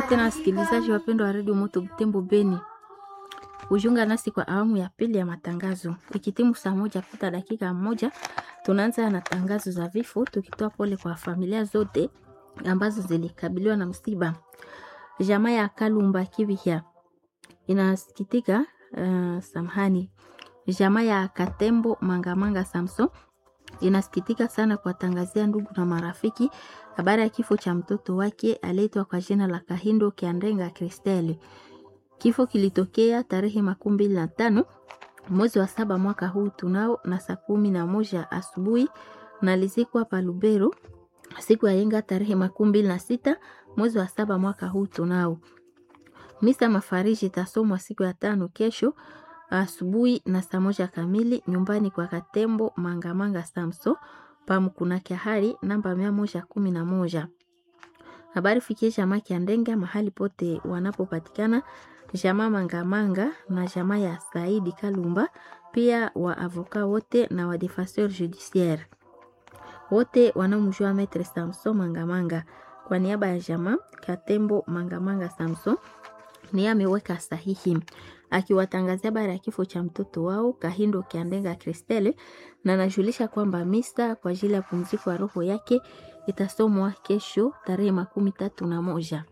Karibu tena wasikilizaji wapendwa wa redio Moto Butembo Beni, kujiunga nasi kwa awamu ya pili ya matangazo. Ikitimu saa moja pita dakika moja, tunaanza na tangazo za vifo, tukitoa pole kwa familia zote ambazo zilikabiliwa na msiba. Jamaa ya Kalumba Kivihya inasikitika uh, samahani, jamaa ya Katembo Mangamanga Samson inasikitika sana kuwatangazia ndugu na marafiki habari ya kifo cha mtoto wake aliyeitwa kwa jina la Kahindo Kiandenga Kristeli. Kifo kilitokea tarehe makumi mbili na tano mwezi wa saba mwaka huu tunao na saa kumi na moja asubuhi na lizikwa pa Lubero siku ya yenga tarehe makumi mbili na sita mwezi wa saba mwaka huu tunao. Misa mafariji itasomwa siku ya tano kesho asubuhi na saa moja kamili nyumbani kwa Katembo Mangamanga Samso pamkuna Kyahari namba mia moja kumi na moja. Habari fikie jamaa Kiandenga mahali pote wanapopatikana, jamaa Mangamanga na jamaa ya Saidi Kalumba, pia wa avoka wote na wa defenseur judiciaire wote wanaomjua Maitre Samson Mangamanga. Kwa niaba ya jamaa Katembo Mangamanga Samson ni ameweka sahihi akiwatangazia habari ya kifo cha mtoto wao Kahindo Kiandenga Kristele, na anajulisha kwamba misa kwa ajili ya pumziko ya roho yake itasomwa kesho tarehe makumi tatu na moja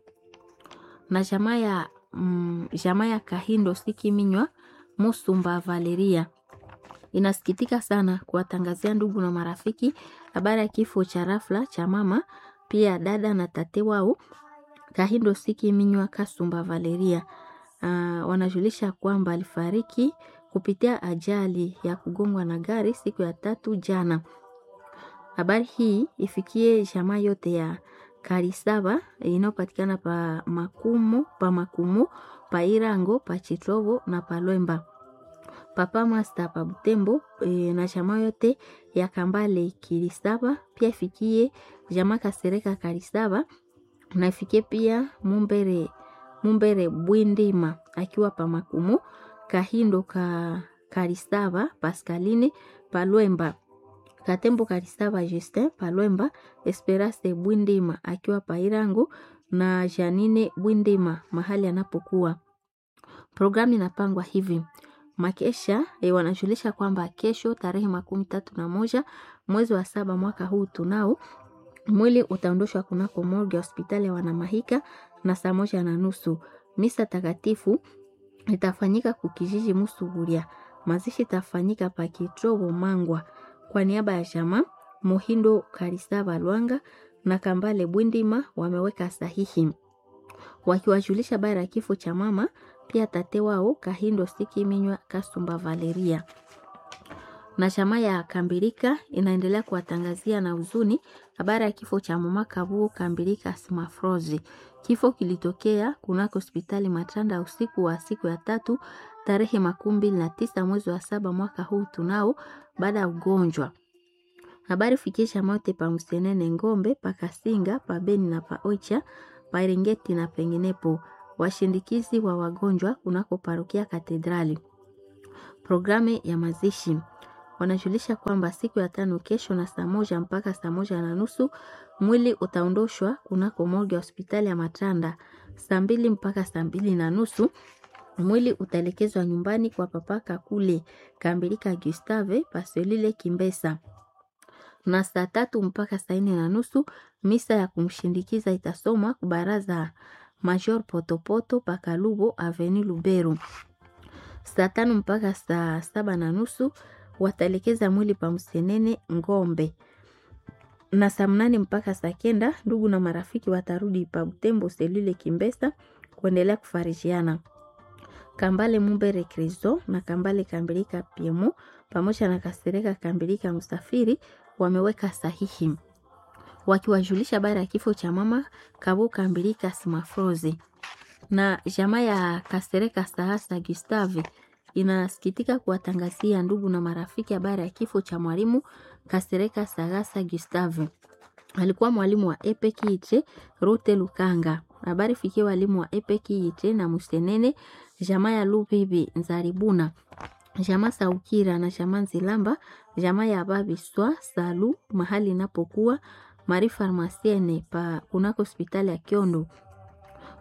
na jamaa ya mm, jamaa ya Kahindo Sikiminywa Musumba Valeria inasikitika sana kuwatangazia ndugu na marafiki habari ya kifo cha rafla cha mama pia dada na tate wao Kahindo Sikiminywa Kasumba Valeria. Uh, wanajulisha kwamba alifariki kupitia ajali ya kugongwa na gari siku ya tatu jana. Habari hii ifikie jamaa yote ya Karisaba inayopatikana pa Makumu, pa Makumu, pa Irango, pa Chitobo na pa Lwemba. Papa Master pa Butembo e, na jamaa yote ya Kambale Kirisaba pia ifikie jamaa Kasereka Karisaba na ifikie pia Mumbere Mumbere Bwindima akiwa pa Makumu, Kahindo ka Karisaba Pascaline Palwemba, Katembo Karisaba Justin Palwemba, Esperance Bwindima akiwa pa Irangu na Janine Bwindima mahali anapokuwa. Programu inapangwa hivi makesha e, wanajulisha kwamba kesho tarehe makumi tatu na moja mwezi wa saba mwaka huu tunao mwili utaondoshwa kunako morgue ya hospitali ya Wanamahika na saa moja na nusu. Misa takatifu itafanyika kukijiji Musuburia. Mazishi itafanyika pa Kitrobo Mangwa. Kwa niaba ya jamaa Muhindo Karisaba Lwanga na Kambale Bwindima wameweka sahihi wakiwajulisha habari ya kifo cha mama pia tate wao Kahindo Sikiminywa Kasumba Valeria na chama ya Kambirika inaendelea kuwatangazia na huzuni habari ya kifo cha mama Kabuo Kambirika Smafrozi. Kifo kilitokea kunako hospitali Matanda usiku wa siku ya tatu tarehe makumi mbili na tisa mwezi wa saba mwaka huu tunao baada ya ugonjwa. Habari fikisha mote pa Msenene Ngombe pa Kasinga pa Beni na pa Oicha pa Eringeti na penginepo, washindikizi wa wagonjwa kunako parokia Katedrali. Programu ya mazishi wanajulisha kwamba siku ya tano kesho na saa moja mpaka saa moja na nusu mwili utaondoshwa kunako morgue ya hospitali ya Matanda. Saa mbili mpaka saa mbili na nusu mwili utaelekezwa nyumbani kwa papa Kakule Kambirika Gustave Pasolile Kimbesa, na saa tatu mpaka saa nne na nusu misa ya kumshindikiza itasomwa kubaraza Major Potopoto Pakalubo Aveni Lubero. Saa tano mpaka saa saba na nusu wataelekeza mwili pa Msenene Ngombe, na saa mnane mpaka saa kenda ndugu na marafiki watarudi pa Butembo Selule Kimbesa kuendelea kufarijiana. Kambale Mumbere Kristo na Kambale Kambirika Piemo pamoja na Kasereka Kambirika Msafiri wameweka sahihi wakiwajulisha habari ya kifo cha mama Kabo Kambirika Simafrozi na jamaa ya Kasereka Sahasa Gustave inasikitika kuwatangazia ndugu na marafiki habari ya kifo cha mwalimu Kasereka Sagasa Gustave. Alikuwa mwalimu wa Epe Kiiche Rute Lukanga. Habari fikie walimu wa Epe Kiiche na Musenene, jamaa ya Lubibi Nzaribuna, jamaa Saukira na jamaa Nzilamba, jamaa ya Babiswa Salu mahali inapokuwa Mari Farmasiene pa kunako hospitali ya Kiondo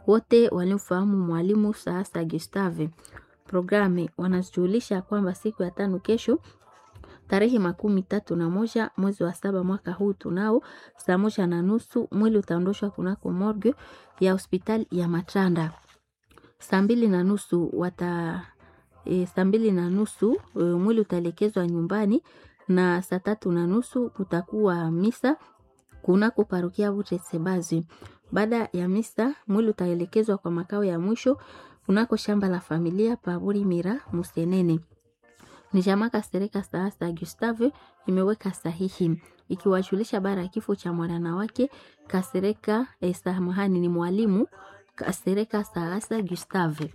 wote walimfahamu mwalimu Saasa Gustave. Programe wanajulisha kwamba siku ya tano kesho tarehe makumi tatu na moja mwezi wa saba mwaka huu tunao saa moja na nusu mwili utaondoshwa kunako morgue ya hospitali ya Matanda. Saa mbili na nusu wata e, saa mbili na nusu e, mwili utaelekezwa nyumbani na saa tatu na nusu kutakuwa misa kunako parokia Butetsebazi. Baada ya misa mwili utaelekezwa kwa makao ya mwisho kunako shamba la familia Paburi Mira Musenene. Ni jamaa Kasereka Saasa Gustave imeweka sahihi ikiwajulisha bara ya kifo cha mwanana wake Kasereka eh, samahani ni mwalimu Kasereka Saasa Gustave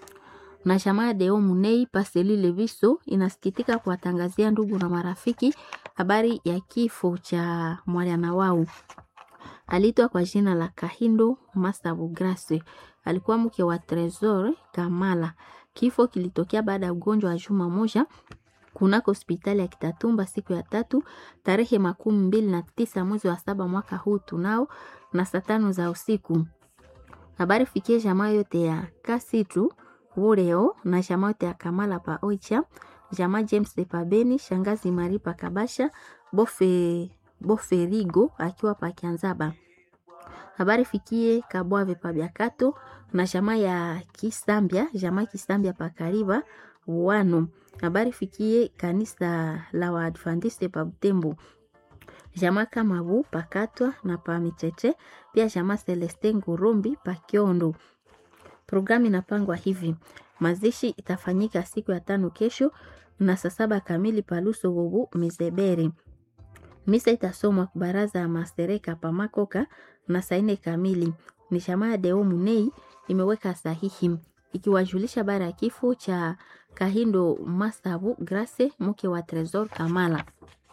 na jamaa Deo Munei Paseli Leviso inasikitika kuwatangazia ndugu na marafiki habari ya kifo cha mwana wao. Aliitwa kwa jina la Kahindo Masabu Grace, alikuwa mke wa Tresor Kamala. Kifo kilitokea baada ya ugonjwa wa juma moja kunako hospitali ya Kitatumba siku ya tatu tarehe makumi mbili na tisa mwezi wa saba mwaka huu tunao na saa tano za usiku. Habari fikie jamaa yote ya Kasitu Ureo na jamaa yote ya Kamala pa Oicha, jamaa James de Pabeni, shangazi Mari pa Kabasha, Bofe Boferigo akiwa pa Kianzaba. Habari fikie Kabwave pa Biakato na jamaa ya Kisambia, jamaa Kisambia pa Kariba wano. Habari fikie kanisa la Waadventiste pa Butembo. Jamaa Kamabu pakatwa na pa Micheche, pia jamaa Celeste Ngurumbi pa Kiondo. Programu inapangwa hivi: mazishi itafanyika siku ya tano kesho na saa saba kamili paluso bobu Mizebere. Misa itasomwa baraza ya masereka pa Makoka na saa nne kamili. Ni jamaa ya Deo Munei imeweka sahihi ikiwajulisha bara ya kifo cha Kahindo Masabu Grace, mke wa Tresor Kamala.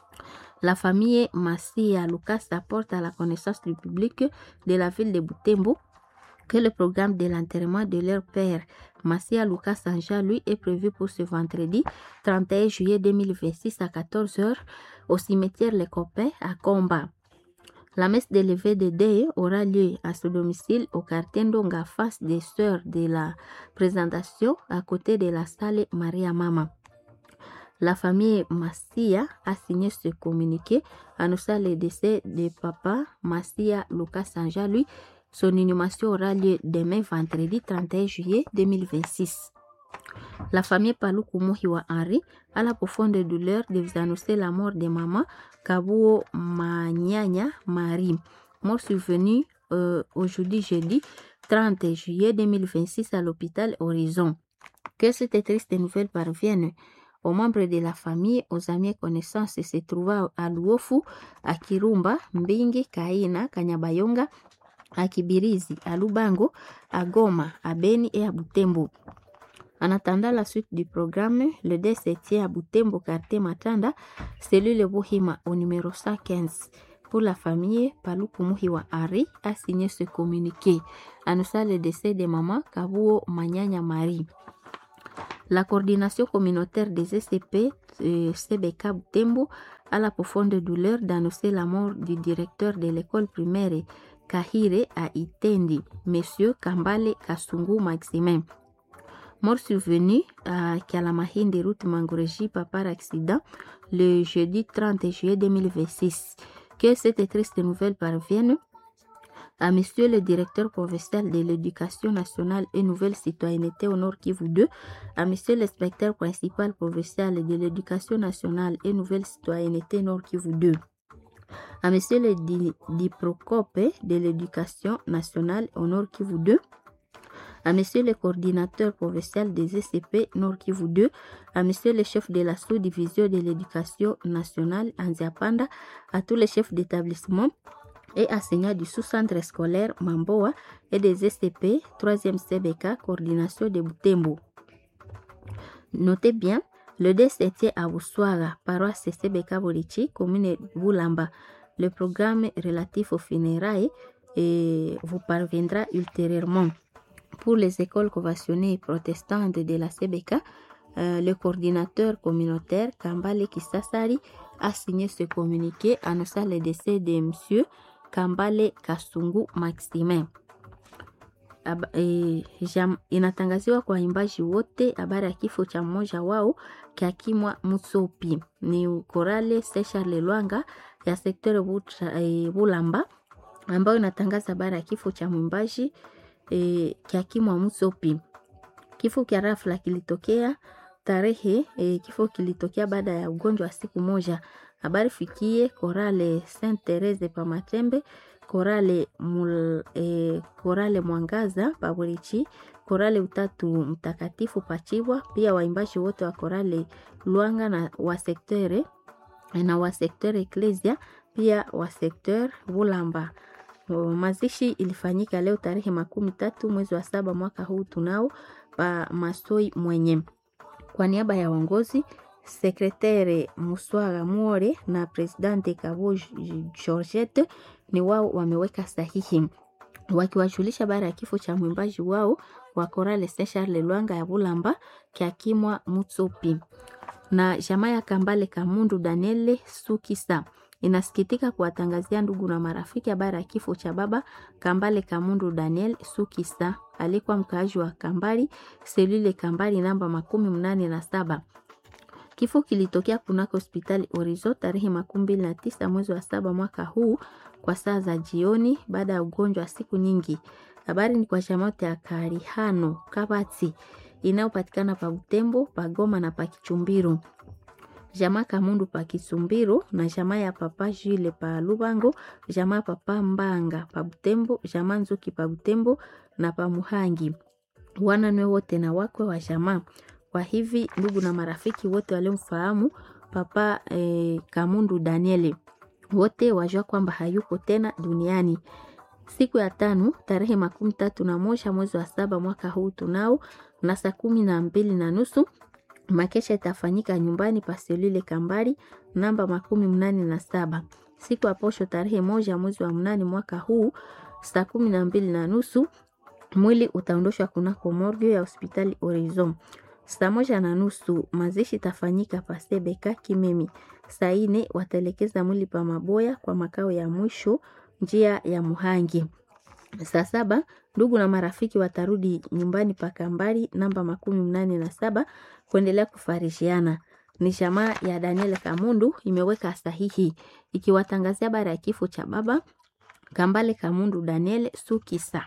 La famille Massia Lucas apporte à la connaissance du public de la ville de Butembo que le programme de l'enterrement de leur père, Massia Lucas Sanja, lui, est prévu pour ce vendredi 31 juillet 2026 à 14h au cimetière Les Copains à Comba. La messe de levée de deuil aura lieu à ce domicile au quartier Ndonga, face des sœurs de la présentation, à côté de la salle Maria Mama. La famille Massia a signé ce communiqué annonçant le décès de papa Massia Lucas Sanja, lui, son inhumation aura lieu demain vendredi 31 juillet 2026. La famille Paluku Muhiwa Henri a la profonde douleur de vous annoncer la mort de maman Kabuo Manyanya Marie, mort survenue euh, aujourd'hui jeudi 30 juillet 2026 à l'hôpital Horizon. Que cette triste nouvelle parvienne aux membres de la famille, aux amis et connaissances se trouvant à Luofu, à Kirumba, Mbingi, Kaina, Kanyabayonga, à Kibirizi, à Lubango, à Goma, à Beni et à Butembo. En attendant la suite du programme, le décès tient à Butembo, quartier Matanda, cellule Bohima au numéro 115. Pour la famille, Paluku Muhiwa Ari a signé ce communiqué, annonçant le décès de maman Kabuo Manyanya Marie. La coordination communautaire des SCP euh, CBK Butembo a la profonde douleur d'annoncer la mort du directeur de l'école primaire Kahire à Itendi, Monsieur Kambale Kasungu Maximin. Mort survenu à Kalamahindi, route Mangoreji, par accident, le jeudi 30 juillet 2026. Que cette triste nouvelle parvienne à Monsieur le directeur provincial de l'éducation nationale et nouvelle citoyenneté au Nord Kivu 2, à Monsieur l'inspecteur principal provincial de l'éducation nationale et nouvelle citoyenneté Nord Kivu 2, à Monsieur le di diprocope de l'éducation nationale au Nord Kivu 2, à Monsieur le coordinateur provincial des ECP Nord Kivu 2, à Monsieur le chef de la sous-division de l'éducation nationale Anziapanda, à tous les chefs d'établissement et enseignants du sous-centre scolaire Mamboa et des SCP 3e CBK coordination de Butembo. Notez bien, le décès tient à Boussoara, paroisse CBK Borichi, commune Boulamba. Le programme relatif aux funérailles et vous parviendra ultérieurement. Pour les écoles conventionnées protestantes de la CBK, euh, le coordinateur communautaire Kambale Kisasari a signé ce communiqué annonçant le décès de M. Kambale Kasungu Maximin. aba, e, jam, inatangaziwa kwa waimbaji wote habari ya kifo cha mmoja wao Kiakimwa Mutsopi ni korale Sesha Lelwanga ya sekteur e, Bulamba ambayo inatangaza habari ya kifo cha mwimbaji e, Kiakimwa Mutsopi. Kifo kia rafla kilitokea tarehe e, kifo kilitokea baada ya ugonjwa wa siku moja. Habari fikie korale Saint Therese pa Matembe, korale mul, e, korale Mwangaza pa Burichi, korale Utatu Mtakatifu Pachibwa, pia waimbaji wote wa korale Luanga na wa sektere na wa sekteur Ecclesia, pia wa sekteur Bulamba. Mazishi ilifanyika leo tarehe makumi tatu mwezi wa saba mwaka huu tunao pa Masoi mwenye kwa niaba ya uongozi sekretere Muswaga Muore na presidente Kabo Georgette ni wao wameweka sahihi wakiwajulisha baada ya kifo cha mwimbaji wao wa korale Saint Charles Lwanga ya Bulamba Kiakimwa Mutsopi na jamaa ya Kambale Kamundu Daniele Sukisa inasikitika kuwatangazia ndugu na marafiki habari ya kifo cha baba Kambale Kamundu Daniel Sukisa, alikuwa mkaaji wa Kambali selule Kambali namba makumi mnane na saba. Kifo kilitokea kunako hospitali Orizo tarehe makumi mbili na tisa mwezi wa saba mwaka huu kwa saa za jioni baada ya ugonjwa wa siku nyingi. Habari ni kwa chamaote ya Karihano Kabati inayopatikana pa Butembo, pa Goma na pa Kichumbiru jamaa Kamundu pa Kisumbiro na jamaa ya papa Jule pa Lubango, jamaa papa Mbanga pa Butembo, jamaa Nzuki pa Butembo na pa Muhangi, wananwe wote na wakwe wa jamaa. Kwa hivi ndugu na marafiki wote waliomfahamu papa eh, Kamundu Danieli wote wajua kwamba hayuko tena duniani. Siku ya tano tarehe makumi tatu na moja mwezi wa saba mwaka huu tunao na saa kumi na mbili na nusu makesha itafanyika nyumbani pa selule Kambari namba makumi mnane na saba siku ya posho tarehe moja mwezi wa mnane mwaka huu saa kumi na mbili na nusu mwili utaondoshwa kunako morgue ya hospitali Horizon. Saa moja na nusu mazishi itafanyika pa Sebeka Kimemi. Saa ine wataelekeza mwili pa Maboya kwa makao ya mwisho njia ya Muhangi. Saa saba ndugu na marafiki watarudi nyumbani pa Kambari namba makumi mnane na saba kuendelea kufarishiana. Ni jamaa ya Daniel Kamundu imeweka sahihi ikiwatangazia habari ya kifo cha baba Kambale Kamundu Daniel Sukisa.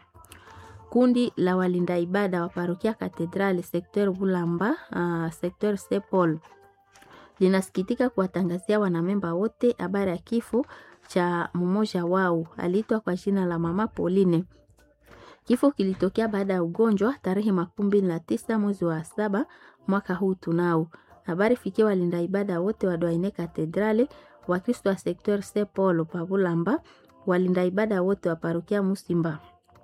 Kundi la walinda ibada wa parokia Katedrali sekteur Bulamba, uh, sekteur Sepol linasikitika kuwatangazia wanamemba wote habari ya kifo cha mmoja wao aliitwa kwa jina la mama Pauline. Kifo kilitokea baada ya ugonjwa tarehe makumi mbili na tisa mwezi wa saba mwaka huu tunao. Habari fikia walinda ibada wote wa Doine Katedrale, Wakristo wa sekteur St Paul Pabulamba, walinda ibada wote wa parokia Musimba.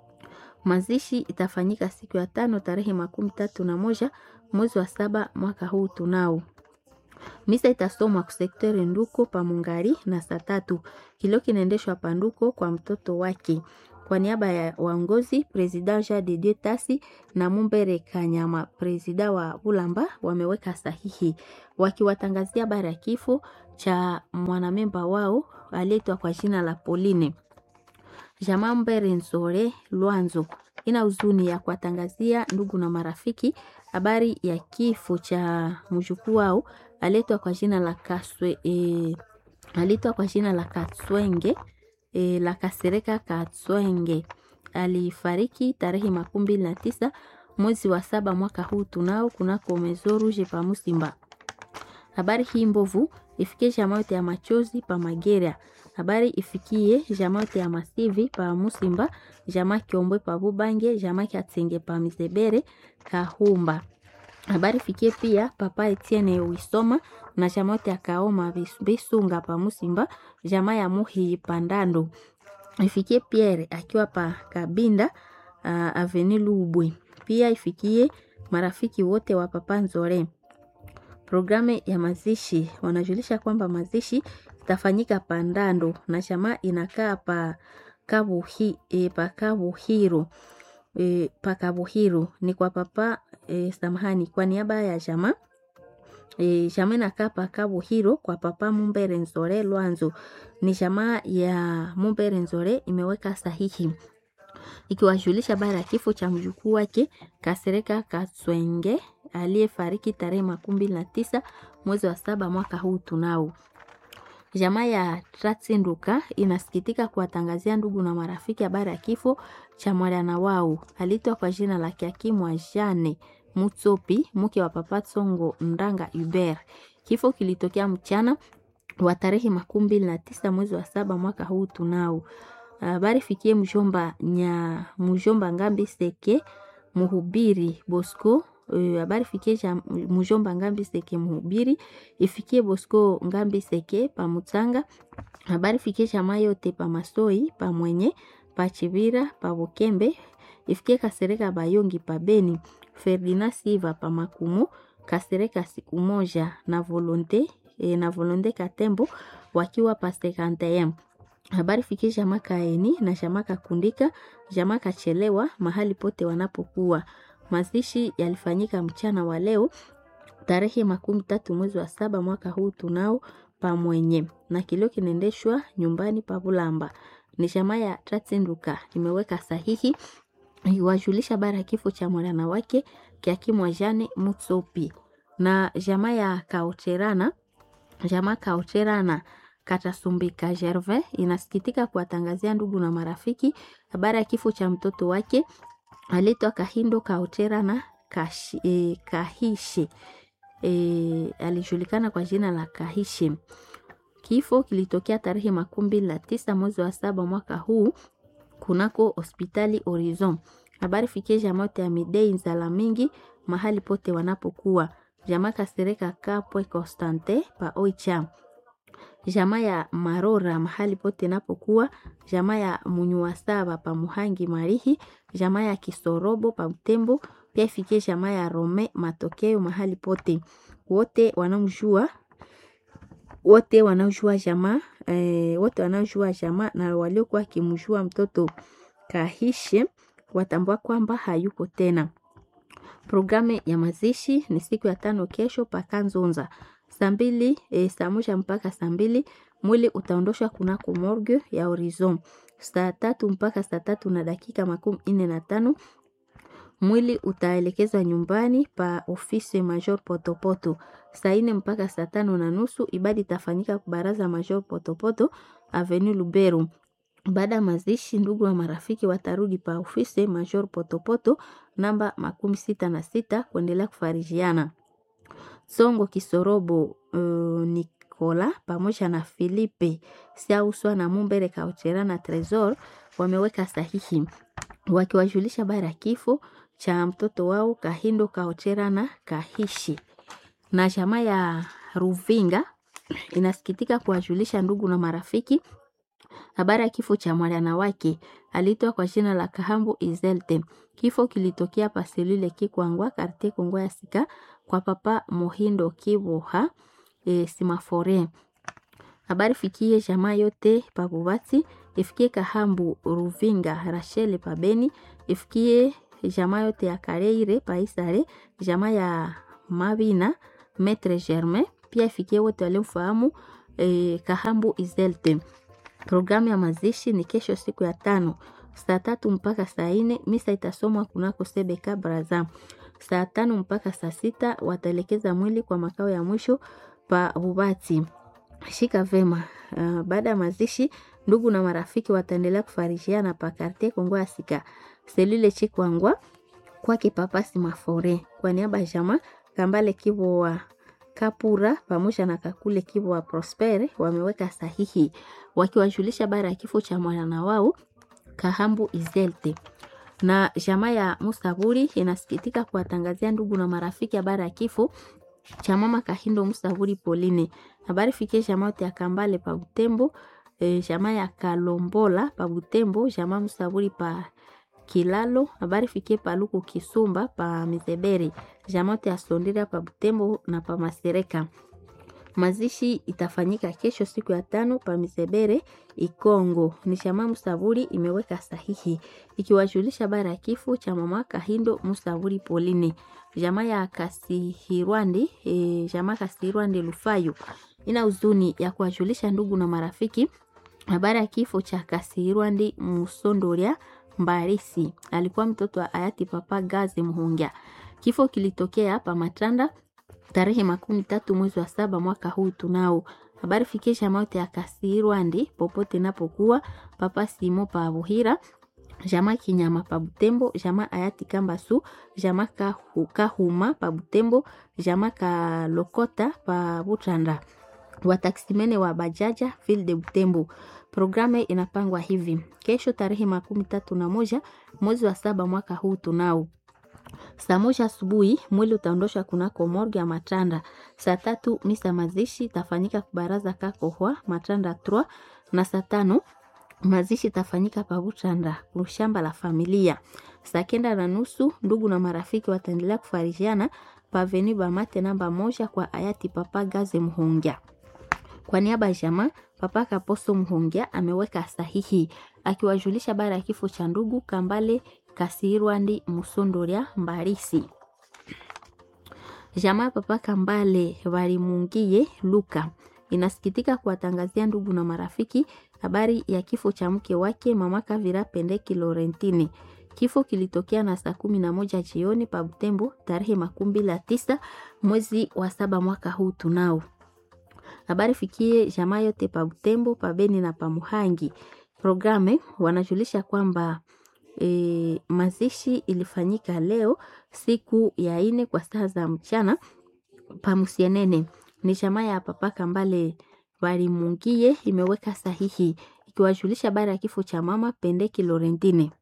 Mazishi itafanyika siku ya tano tarehe makumi tatu na moja mwezi wa saba mwaka huu tunao. Misa itasomwa ku sekteur Nduko pa Mungari na saa tatu. Kilio kinaendeshwa Panduko kwa mtoto wake. Kwa niaba ya waongozi President Jean de Dieu Tasi na Mumbere Kanyama, presida wa Bulamba, wameweka sahihi wakiwatangazia habari ya kifo cha mwanamemba wao aliyeitwa kwa jina la Pauline. Jamaa Mbere Nzore Lwanzo ina huzuni ya kuwatangazia ndugu na marafiki habari ya kifo cha mjukuu wao aliyeitwa kwa jina la Kaswe, e, aliitwa kwa jina la Katswenge e, la Kasereka Katswenge alifariki tarehe makumi mbili na tisa mwezi wa saba mwaka huu tunao kunako Mezo Rouge pa Musimba. Habari hii mbovu ifikie jamaa yote ya machozi pa Magera. Habari ifikie jamaa yote ya masivi pa Musimba, jamaa Kiombwe pa Bubange, jamaa Katsenge pa Misebere Kahumba. Habari ifikie pia papa Etienne Wisoma na jamaa yote ya Kaoma Bisunga pa Musimba, jamaa ya Muhi Pandando. Ifikie Pierre akiwa pa Kabinda uh, Avenue Lubwe. Pia ifikie marafiki wote wa papa Nzore. Programu ya mazishi wanajulisha kwamba mazishi itafanyika Pandando na jamaa inakaa pa Kabuhi, e, pa Kabuhiro e, pa Kabuhiro ni kwa papa e, samahani, kwa niaba ya jamaa e, jamaa inakaa pa Kabuhiro kwa papa Mumbere Nzore Lwanzo. Ni jamaa ya Mumbere Nzore imeweka sahihi ikiwajulisha habari ya kifo cha mjukuu wake Kasereka Kaswenge aliyefariki tarehe makumi mbili na tisa mwezi wa saba mwaka huu tunao. Jamaa ya Tratsinduka inasikitika kuwatangazia ndugu na marafiki habari ya kifo cha mwana wao aliitwa kwa jina la Kiakimwa Jane Mutsopi, mke wa Papa Tsongo Ndanga Hubert. Kifo kilitokea mchana wa tarehe makumi mbili na tisa mwezi wa saba mwaka huu tunao. Habari fikie mjomba nya mjomba Ngambi Seke Muhubiri Bosco habari uh, fikie ja mjomba Ngambi Seke Muhubiri ifikie Bosco Ngambi Seke pa Mutsanga habari fikie jamaa yote pa Masoi pa Mwenye pa Chibira pa Bukembe ifikie Kasereka Bayongi pa Beni Ferdinand Siva pa Makumu Kasereka siku moja na Volonte e, na Volonte Katembo wakiwa pa 51 habari fikie jamaa Kaeni na jamaa Kakundika jamaa Kachelewa mahali pote wanapokuwa. Mazishi yalifanyika mchana wa leo tarehe makumi tatu mwezi wa saba mwaka huu tunao pamwenye na kilio kinaendeshwa nyumbani pa Bulamba. Ni jamaa ya Tratsinduka imeweka sahihi iwajulisha habari ya kifo cha mwana wake Kiakimwa Jane Mutsopi na jamaa ya Kaucherana jamaa Kaucherana Katasumbika Gervais inasikitika kuwatangazia ndugu na marafiki habari ya kifo cha mtoto wake aliitwa Kahindo Kaotera na Kashi, eh, Kahishi eh, alijulikana kwa jina la Kahishi. Kifo kilitokea tarehe makumi mbili na tisa mwezi wa saba mwaka huu kunako hospitali Horizon. Habari fikie jamaa ya Midei Nzala mingi mahali pote wanapokuwa jamaa Kasereka Kapwe Constante pa Oicha jamaa ya Marora mahali pote napokuwa, jamaa ya Munyuwasaba pa Muhangi Marihi, jamaa ya Kisorobo pa Butembo, pia ifikie jamaa ya Rome Matokeo mahali pote. Wote wanaojua wote wanaojua jamaa eh, wote wanaojua jamaa na waliokuwa kimjua mtoto Kahishe watambua kwamba hayuko tena. Programu ya mazishi ni siku ya tano kesho paka Nzonza saa mbili e, saa moja mpaka saa mbili mwili utaondoshwa kunako morgue ya Horizon. Saa tatu mpaka saa tatu na dakika makumi nne na tano mwili utaelekezwa nyumbani pa ofisi Major Potopoto. Saa nne mpaka saa tano na nusu ibada itafanyika baraza Major Potopoto Avenue Luberu. Baada ya mazishi, ndugu wa marafiki watarudi pa ofisi Major Potopoto namba makumi sita na sita kuendelea kufarijiana. Songo Kisorobo uh, Nikola pamoja na Filipe Siauswa na Mumbere Kauchera na Tresor wameweka sahihi wakiwajulisha habari ya kifo cha mtoto wao Kahindo Kauchera na Kahishi. Na jamaa ya Ruvinga inasikitika kuwajulisha ndugu na marafiki habari ya kifo cha mwana wake aliitwa kwa jina la Kahambu Izelte. Kifo kilitokea paselule Kikwangwa karte Kongwa ya Sika kwa papa Mohindo Kiboha e, Simafore. Habari fikie jamaa yote pabubati, ifikie Kahambu Ruvinga Rachel pabeni, ifikie jamaa yote ya Kareire paisare, jamaa ya Mabina Metre Germain, pia ifikie wote waliomfahamu e, Kahambu Izelte. Programu ya mazishi ni kesho siku ya tano saa tatu mpaka saa nne. Misa itasomwa kunako Sebeka Braza. Saa tano mpaka saa sita wataelekeza mwili kwa makao ya mwisho pa Bubati. Shika vema. Uh, baada ya mazishi ndugu na marafiki wataendelea kufarishiana pa karte Kongo ya Sika selule Chikwangwa kwake papasi Mafore kwa niaba ya jamaa Kambale Kibo wa Kapura pamoja na Kakule Kibo wa Prospere wameweka sahihi wakiwajulisha bara ya kifo cha mwana wao Kahambu Izelte. Na jamaa ya Musaburi inasikitika kuwatangazia ndugu na marafiki habari ya kifo cha mama Kahindo Musaburi Pauline. Habari fikie jamaa yote ya Kambale pa Butembo, e, jamaa ya Kalombola pa Butembo, jamaa Musaburi pa Kilalo, habari fikie pa Luku Kisumba pa Mizeberi, jamaa yote ya Sondira pa Butembo na pa Masereka. Mazishi itafanyika kesho siku ya tano pa Misebere Ikongo. Ni jamaa Musaburi imeweka sahihi ikiwajulisha habari ya kifo cha mama Kahindo Musaburi Pauline. Jamaa ya Kasihirwandi e, jamaa Kasihirwandi Lufayo ina huzuni ya kuwajulisha ndugu na marafiki habari ya kifo cha Kasihirwandi Musondoria Mbarisi. Alikuwa mtoto wa hayati Papa Gazi Muhungia. Kifo kilitokea hapa Matanda tarehe makumi tatu mwezi wa saba mwaka huu tunao habari fikisha mauti ya Kasirwandi popote napokuwa Papa Simo pa Buhira jama Kinyama pa Butembo jama hayati Kambasu jama Kahu, Kahuma pa Butembo jama Kalokota pa Butanda wataksimene wa bajaja ville de Butembo. Programu inapangwa hivi: kesho tarehe makumi tatu na moja mwezi wa saba mwaka huu tunao saa moja asubuhi mwili utaondoshwa kunako morgue ya Matanda. Saa tatu misa mazishi itafanyika kubaraza kakohwa Matanda 3 na saa tano mazishi itafanyika pabutanda kushamba la familia. Saa kenda na nusu ndugu na marafiki wataendelea kufarijiana paveni Bamate namba moja kwa hayati Papa Gaze Muhongia. Kwa niaba ya jamaa Papa Kaposo Muhongia ameweka sahihi akiwajulisha bara ya kifo cha ndugu Kambale Kasirwandi Musondoria Mbarisi. Jamaa Papa Kambale Walimungie Luka inasikitika kuwatangazia ndugu na marafiki habari ya kifo cha mke wake Mama Kavira Pendeki Lorentini. Kifo kilitokea na saa kumi na moja jioni pa Butembo tarehe makumi mbili na tisa mwezi wa saba mwaka huu tunao habari fikie jamaa yote pa Butembo, pa Beni na pa Muhangi. Programe wanajulisha kwamba e, mazishi ilifanyika leo siku ya ine kwa saa za mchana pa Musienene. Ni jamaa ya Papa Kambale Walimungie imeweka sahihi ikiwajulisha habari ya kifo cha mama Pendeki Lorentine